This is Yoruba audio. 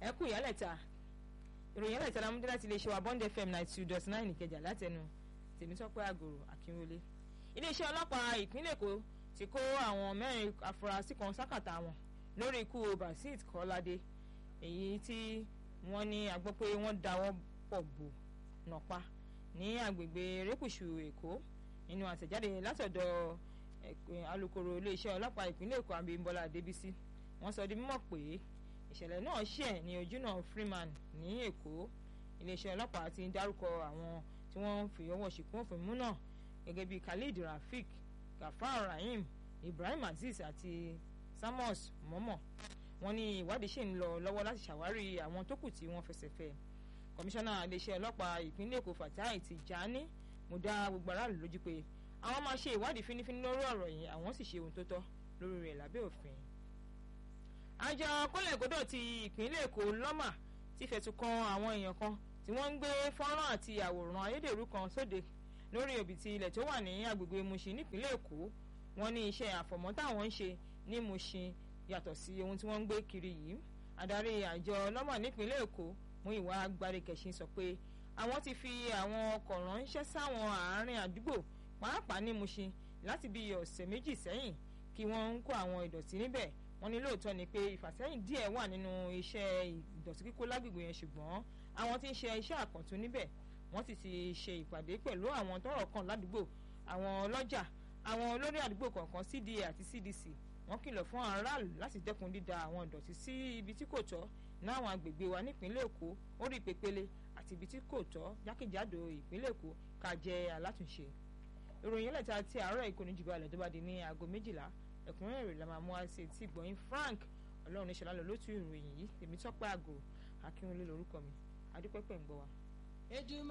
ẹ kú ìyálẹ̀ta ìròyìn ìyálẹ̀ta la mú dé láti iléeṣẹ́ wa bond fm ninety two dot nine ìkẹjà látẹnu tèmítọ́pẹ́ àgòrò akínwọlé iléeṣẹ́ ọlọ́pàá ìpínlẹ̀ èkó ti kó àwọn mẹ́rin afurasí kan sákàtà wọn lórí ikú basit kọ́ládé èyí tí wọ́n ní agbọ́ pé wọ́n dáwọ́ pọ̀ bò nàpa ní agbègbè erékùṣù èkó nínú àtẹ̀jáde látọ̀dọ̀ alukoro iléeṣẹ́ ọlọ́pàá ìpínlẹ̀ èkó abímbọ́lá adébísí wọ́n sọ di mímọ̀ pé ìṣẹ̀lẹ̀ náà ṣẹ̀ ní ojúnà freeman ní èkó iléeṣẹ́ ọlọ́pàá ti ń dárúkọ àwọn tí wọ́n ń fi ọwọ́ ṣìkún òfin mú náà gẹ́gẹ́ bíi khalid rafik gafar rahim ibrahim azeez àti samos mọ́mọ́ wọ́n ní ìwádìí ṣì ń lọ lọ́wọ́ láti ṣàwárí àwọn tó kù tí wọ́n fẹsẹ̀ fẹ́ kọmíṣánná iléeṣẹ́ ọlọ́pàá ìpínlẹ̀ èkó fatai tijani mo dá gbogbo aráàlú lójú pé àwọn máa ṣe ìwádìí fínífíní lórí ọ̀rọ̀ yìí àwọn sì ṣe ohun tó tọ́ lórí rẹ̀ lábẹ́ òfin àjọ kólẹ̀kódò ti ìpínlẹ̀ èkó lọ́mà ti fẹ̀sùn kan àwọn èèyàn kan tí wọ́n ń gbé fọ́nrán àti àwòrán ayédèrú kan sóde lórí òbítí ilẹ̀ tó wà ní agbègbè mushin nípínlẹ̀ èkó wọ́n ní iṣẹ́ àfọ̀mọ́ táwọn ń ṣe ní mushin yàtọ̀ sí ohun tí wọ́n ń gbé kiri yìí adarí àjọ lọ́mà nípínlẹ̀ èkó mú ìwà agbárí-kẹ̀sìn sọ pé àwọn ti fi àwọn ọkọ̀ ránṣẹ́ sáwọn àárín àdúgbò pàápàá ní mushin láti bí ọ̀sẹ̀ méjì sẹ́yìn kí wọ́n ń kó àwọn ìdọ̀tí níbẹ̀ wọ́n ní lóòótọ́ ni pé ìfàsẹ́yìn díẹ̀ wà nínú iṣẹ́ ìdọ̀tí kíkó lágbègbè yẹn ṣùgbọ́n àwọn tí ń ṣe iṣẹ́ àkàntún níbẹ̀ wọ́n sì ti ṣe ìpàdé pẹ̀lú àwọn tọ́rọ̀ kàn ládùúgbò àwọn ọlọ́jà àwọn olórí àdúgbò kọ̀ọ̀kan cda àti cdc wọ́n kìlọ̀ fún aráàlú láti dẹ́kun dída àwọn ìdọ̀tí sí ibi tí kò tọ́ náwọn agbègbè wa nípínlẹ̀ èkó orí pépélé àti ibi tí kò tọ́ jákèjádò ìpínlẹ̀ èkó ká jẹ́ alátúnṣe ìròyìn ẹlẹ́ta ti àárọ̀ ìkọ́ni jùlọ àlẹ́ tó bá di ní aago méjìlá ẹ̀kúnrẹ́rẹ́ rẹ̀ la máa mú wá sí etí ìgbọ̀nyìn frank ọlọ́run níṣẹ́ lálọ́ lótú ìròyìn yìí èmi tọ́pẹ́ àgò akínwólé lórúkọ mi adúpẹ́pẹ́ ń gbọ́ wa.